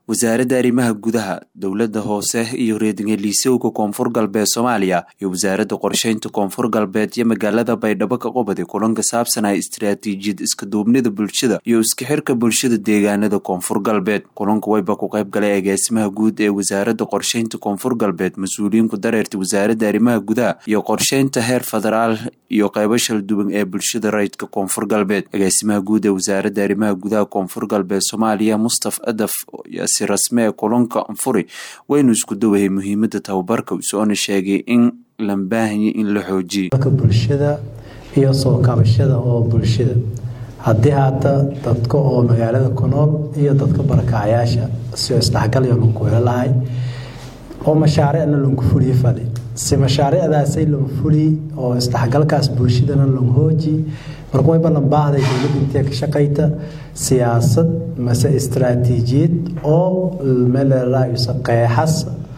wasaaradda arrimaha gudaha dowladda hoose iyo reedngeliisowga koonfur galbeed soomaaliya iyo wasaaradda qorsheynta koonfur galbeed iyo magaalada baydhabo ka qubadi kulanka saabsanaa istaraatiijiyad iskaduubnida bulshada iyo iska xirka bulshada deegaanada koonfur galbeed kulanka wayba ku qayb galay agaasimaha guud ee wasaaradda qorsheynta koonfur galbeed mas-uuliyiinku dareerta wasaaradda arrimaha gudaha iyo qorsheynta heer federaal iyo qaybo shalduwan ee bulshada rayidka koonfur galbeed agaasimaha guud ee wasaaradda arrimaha gudaha koonfur galbeed soomaaliya mustaf adaf si rasme ee kulanka anfuri waynu isku dawahay muhiimada tababarka usoona sheegay in la baahanya in la xoojiyo bulshada iyo soo kabashada oo bulshada haddii haata dadka oo magaalada ku nool iyo dadka barakacayaasha sio isdhexgalyo lanku helo lahay oo mashaariicna lanku fuliyo fali si mashaariicdaasay lan fuli oo isdhexgalkaas bulshadana lan hooji marka wayba lan baahday dowladda intee ka shaqayta siyaasad mase istaraatiijiyad oo meeleraayusa qeexas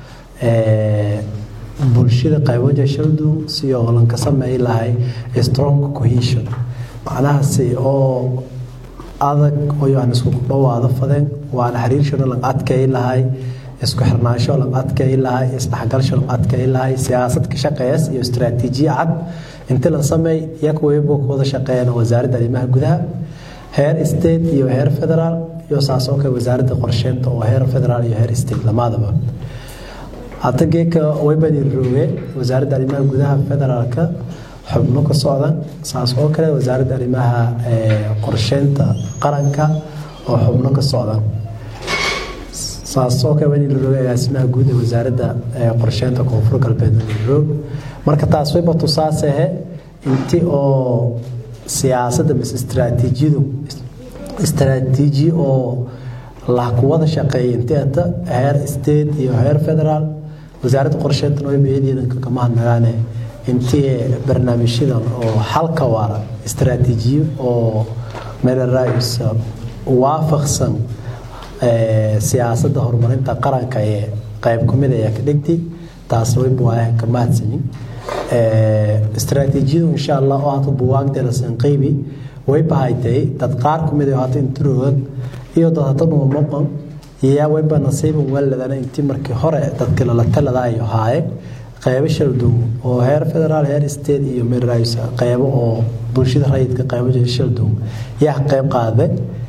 bulshada qayboja shaldu si oo lanka sameey lahay strong cohesion macnahaasi oo adag oo aan isku dhawaado fadeen waana xiriirshona lan adkay lahay isku xirnaansho lan adkay lahay isdhexgalsho lan adkay lahay siyaasad ka shaqeeyas iyo istaraatiijiya cad inta la sameey iyaga wayba ku wada shaqeeyaan wasaaradda arrimaha gudaha heer state iyo heer federaal iyo saasoo kale wasaaradda qorsheynta oo heer federaal iyo heer state lamadaba hadda geeka waybani rooge wasaaradda arrimaha gudaha federaalka xubno ka socdan saas oo kale wasaaradda arrimaha qorsheynta qaranka oo xubno ka socdan saasoo kale wani larooge agaasimaha guud ee wasaaradda qorsheynta koonfur galbeed roog marka taas wayba tusaasehe inti oo siyaasadda mise istaraatiijiyadu istaraatiiji oo lah kuwada shaqeeya inteeta heer state iyo heer federaal wasaaradda qorsheyntan wayba eedeedanka kama hadnagaane intii barnaamijyadan oo xalka waara istaraatiijiyo oo meelaraayus waafaqsan siyaasadda horumarinta qaranka ee qayb kumid ayaa ka dhigtay taasna wayba waayaha ka mahadsanin istaraatiijiyadu insha allah oo hata buwaagdeela sanqeybi way bahaytay dad qaar kumid oo hata inturood iyo dad hata dhumamoqon yaa wayba nasiiban waladana intii markii hore dadka lala taladaayo haaye qaybo shaldow oo heer federaal heer state iyo meelraayus qaybo oo bulshada rayidka qaybo shaldow yaa qayb qaaday